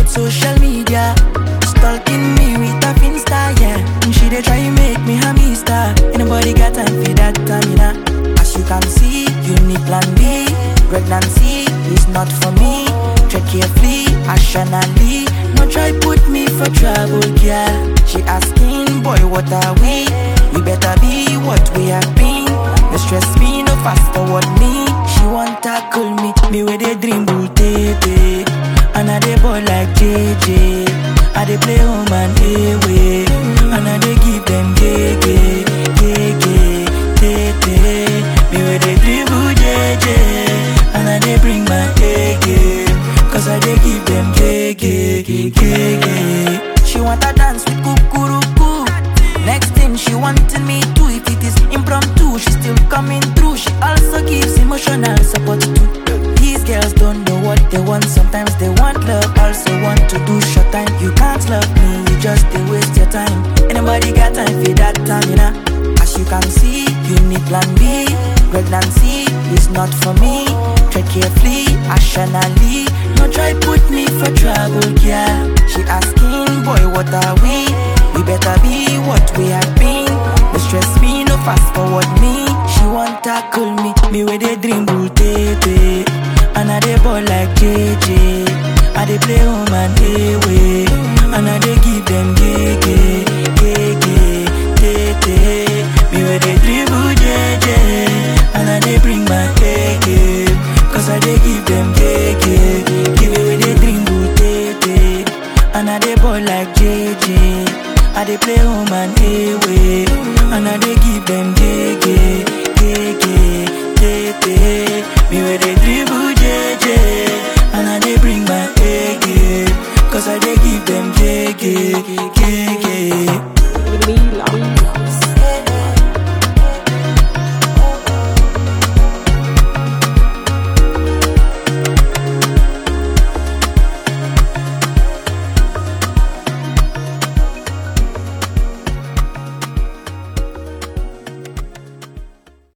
with social media. Stalking me with a finsta, yeah. And she dey try make me a mister. Anybody got time for that, Tamina? As you can see, you need plan B. Pregnancy is not for me. Tread carefully, rationally. No try put me for trouble, girl. She asking, boy, what are we? We better be what we have been. No stress me, no fast forward me. She want tackle me, me with a dream bull tete. And I dey ball like JJ. I dey play home and away. And I dey give them gege, gege, tete. Me with a dribble JJ. And I dey bring my A game. Cause I dey give them gege, gege. She want to dance with kukuruku. Next thing she wanted me to If it is impromptu, she still coming through She also gives emotional support too These girls don't know what they want Sometimes they want love, also want to do short time You can't love me, you just they waste your time Anybody got time for that time, you know As you can see, you need plan B Pregnancy is not for me Tread carefully, rationally No try put me for trouble, girl She asking, boy, what are we? We better be what we have been. No stress me, no fast forward me. She want tackle me, me with a dream bull tete. And I dey ball like JJ. I dey play home and away. And I dey give them gege, gege, tete. Me with a dribble JJ. And I dey bring my A game. Cause I dey give them gege. Give me with a dribble tete. And I dey ball like JJ. I dey play home and away, and I dey give them